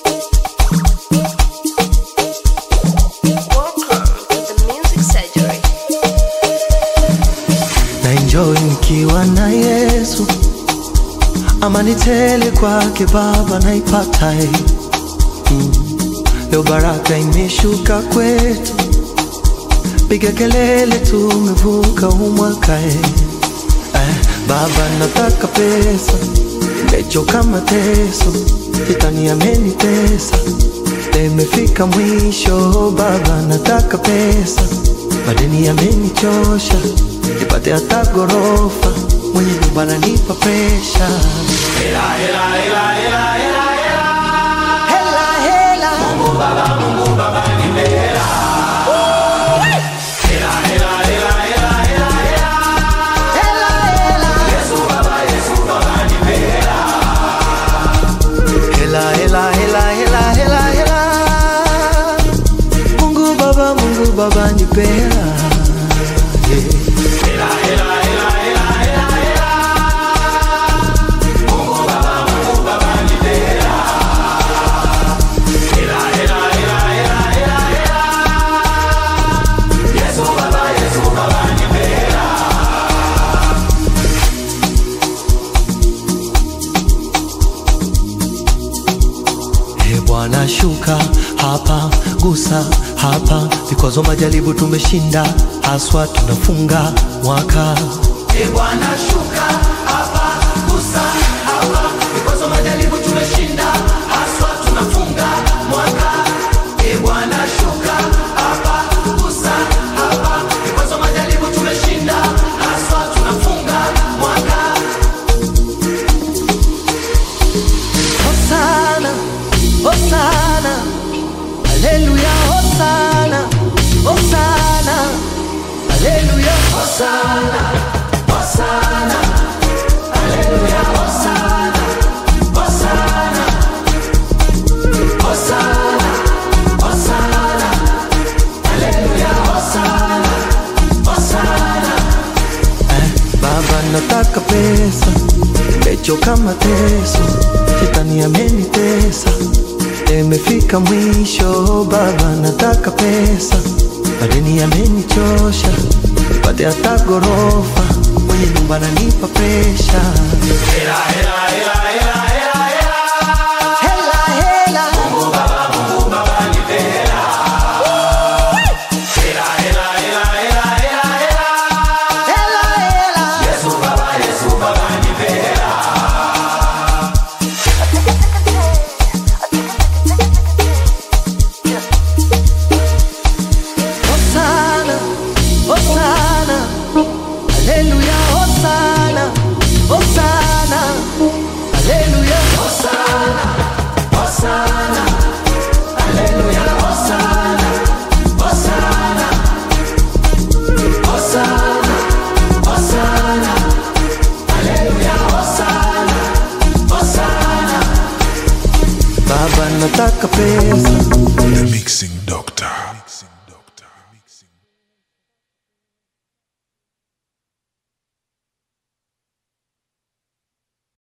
Welcome to the Music Surgery. na enjoy nikiwa na Yesu, amani tele kwake Baba naipata eh. mm. Leo baraka imeshuka kwetu, piga kelele, tumevuka huu mwaka eh. Eh, Baba nataka pesa, nimechoka mateso, shetani amenitesa, nimefika mwisho. Baba nataka pesa, madeni yamenichosha, nipate hata gorofa, mwenye nyumba ananipa presha. Hela, hela. Hela, hela. Hela, hela, hela, hela, hela, hela. Mungu Baba, Mungu Baba nipe hela. Yeah. Ee Bwana shuka hapa, gusa hapa, vikwazo majaribu tumeshinda, haswa tunafunga mwaka. Ee Bwana shuka hapa, gusa hapa, vikwazo majaribu tumeshinda, haswa tunafunga mwaka. Ee Bwana shuka hapa, gusa hapa, vikwazo majaribu tumeshinda, haswa tunafunga mwaka. Hosana, Hosana, Haleluya, Hosana, Hosana, Haleluya, Hosana, Hosana, Haleluya, Hosana, Hosana, Hosana, Hosana, Haleluya, Hosana, Hosana. Eh, Baba nataka pesa, nimechoka mateso, shetani amenitesa, nimefika mwisho. Baba nataka pesa, madeni yamenichosha, nipate hata gorofa, mwenye nyumba ananipa presha. Hela, hela. Hela, hela. Hosana, Hosana, Haleluya, Hosana, Hosana, Haleluya, Hosana, Hosana, Haleluya, Hosana, Hosana, Hosana, Hosana, Haleluya, Hosana, Hosana. Baba nataka pesa The Mixing Dog.